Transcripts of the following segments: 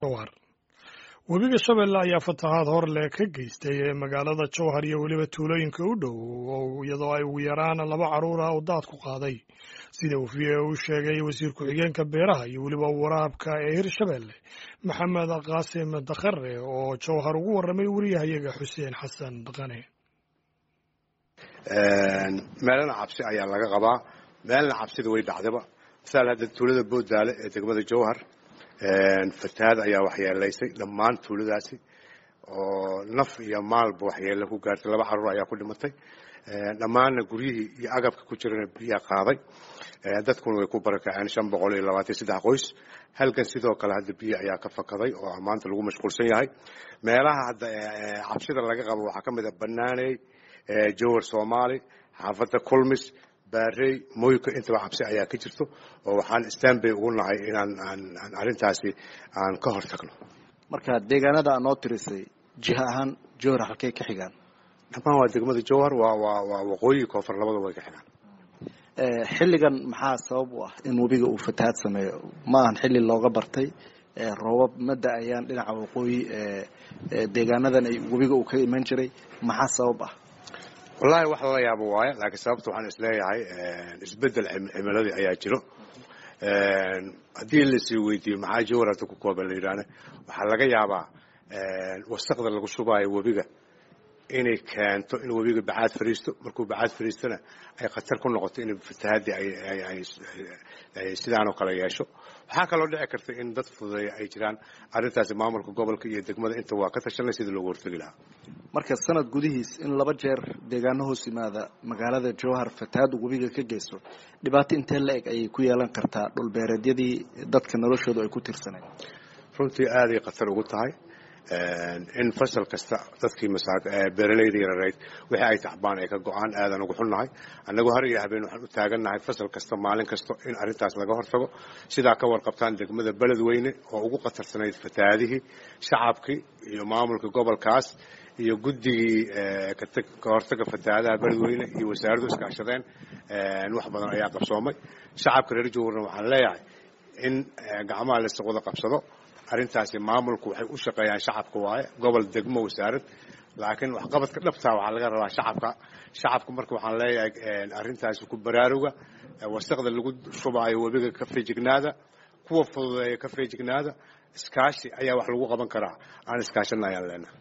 jowhar webiga shabeelle ayaa fatahaad hor leh ka geystay magaalada jowhar iyo weliba tuulooyinka u dhow iyadoo ay ugu yaraan laba carruur ah oo daad ku qaaday sida uu v a u sheegay wasiir ku-xigeenka beeraha iyo weliba waraabka ee hirshabeelle maxamed qaasim dakhare oo jowhar ugu warramay wariyahayaga xuseen xasan dhaqane meelana cabsi ayaa laga qabaa meelna cabsida way dhacdaba masaal hadda tuulada boodaale ee degmada jowhar fatahaad ayaa waxyeelaysay dhammaan tuuladaasi oo naf iyo maalba waxyeele ku gaartay laba carruur ayaa ku dhimatay dhammaanna guryihii iyo agabka ku jirana biyaa qaaday dadkuna way ku barakaceen shan boqol iyo labaatan saddex qoys halkan sidoo kale hadda biyo ayaa ka fakaday oo maanta lagu mashquulsan yahay meelaha hadda cabsida laga qabo waxaa ka mid a banaaney jowhar soomaali xaafadda kulmis baarey moyka intaba cabsi ayaa ka jirto oo waxaan stanbay ugu nahay inaan aan arrintaasi aan ka hor tagno marka deegaanada aad noo tirisay jiha ahaan jowhar halkay ka xigaan dhammaan waa degmada jowhar waa waa waa waqooyi koonfur labadaba way ka xigaan xilligan maxaa sabab u ah in webiga uu fatahaad sameeyo ma ahan xilli looga bartay roobab ma da-ayaan dhinaca waqooyi deegaanadan ay webiga uu ka iman jiray maxaa sabab ah wallahi wax lala yaabo waayo laakiin sababta waxaan isleeyahay isbedel cimiladii ayaa jiro haddii lasii weydiiyo maxaa jowhar hadda ku kooban la yidhaahne waxaa laga yaabaa wasaqda lagu shubaayo webiga inay keento in webiga bacaad fariisto markuu bacaad fariistona ay khatar ku noqoto in fatahaadii ay sidaanoo kale yeesho waxaa kaloo dhici karta in dad fududeeya ay jiraan arrintaasi maamulka gobolka iyo degmada inta waa ka tashanay sidii loogu hortegi lahaa marka sanad gudihiis in laba jeer deegaano hoos yimaada magaalada jowhar fatahaad uu webiga ka geysto dhibaato intee la eg ayay ku yeelan kartaa dhulbeereedyadii dadka noloshoodu ay ku tirsaneen runtii aaday khatar ugu tahay in fasal kasta dadkii beeralayda yarareyd wixii ay tacbaan ay ka go-aan aadan ugu xunnahay annagoo har iyo habeen waxaan u taagannahay fasal kasta maalin kasta in arrintaas laga hortago sidaa ka warqabtaan degmada beledweyne oo ugu khatarsanayd fatahaadihii shacabkii iyo maamulka gobolkaas iyo guddigii ka hortaga fatahaadaha beledweyne iyo wasaaraddu iskaashadeen wax badan ayaa qabsoomay shacabka reer jowharna waxaan leeyahay in gacmaha laysa wada qabsado arrintaasi maamulku waxay u shaqeeyaan shacabka waaye gobol degmo wasaarad laakiin waxqabadka dhabtaa waxaa laga rabaa shacabka shacabka marka waxaan leeyahay arrintaasi ku baraaruga wasaqda lagu shubaayo webiga ka feejignaada kuwa fududeeya ka feejignaada iskaashi ayaa wax lagu qaban karaa aan iskaashana ayaan leenahay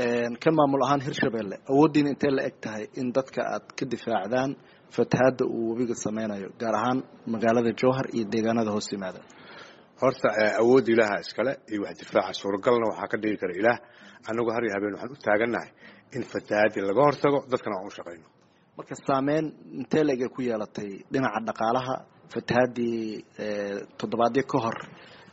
ka maamul ahaan hirshabeelle awooddiina intee la eg tahay in dadka aad ka difaacdaan fatahaadda uu webiga sameynayo gaar ahaan magaalada jowhar iyo deegaanada hoos yimaada horta awoodda ilaaha iskale iyo wax difaaca suuragalna waxaa ka dhigi kara ilaah annagoo har iyo habeen waxaan u taagannahay in fatahaadii laga hortago dadkana aan u shaqayno marka saameyn intee la eg ay ku yeelatay dhinaca dhaqaalaha fatahaadii toddobaadyo ka hor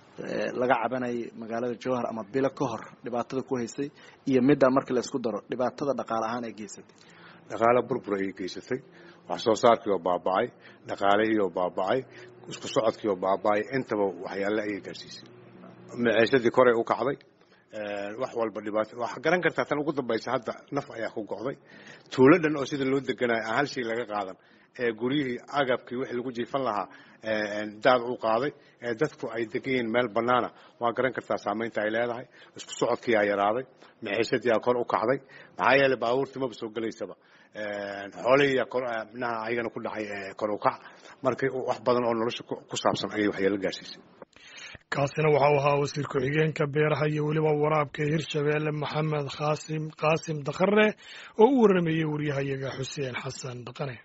laga cabanayay magaalada jowhar ama bilo ka hor dhibaatada ku haysay iyo middaa marka la isku daro dhibaatada dhaqaale ahaan ay geysatay dhaqaale burbur ayay geysatay wax soo saarkii oo baaba'ay dhaqaalihii oo baaba'ay isku socodkii oo baaba'ay intaba waxyaale ayay gaarsiisay maciishadii koray u kacday wax walba dhibaato waxaa garan kartaa tan ugu dambaysa hadda naf ayaa ku go'day tuulo dhan oo sida loo deganayo aan hal shay laga qaadan ee guryihii agabkii wixii lagu jiifan lahaa daad u qaaday ee dadku ay degan yihiin meel bannaana waa garan kartaa saamaynta ay leedahay isku socodkiiaa yaraaday maciishadiiaa kor u kacday maxaa yeeley baabuurtii maba soo gelaysaba xoolihiiyaa kor minaha ayagana ku dhacay kor u kac marka wax badan oo nolosha ku saabsan ayay waxyeelo gaarsiisay kaasina waxa uu ahaa wasiir ku-xigeenka beeraha iyo weliba waraabka hirshabeelle maxamed khaasim qaasim dakhare oo u warramayey waryahayaga xuseen xasan dhaqane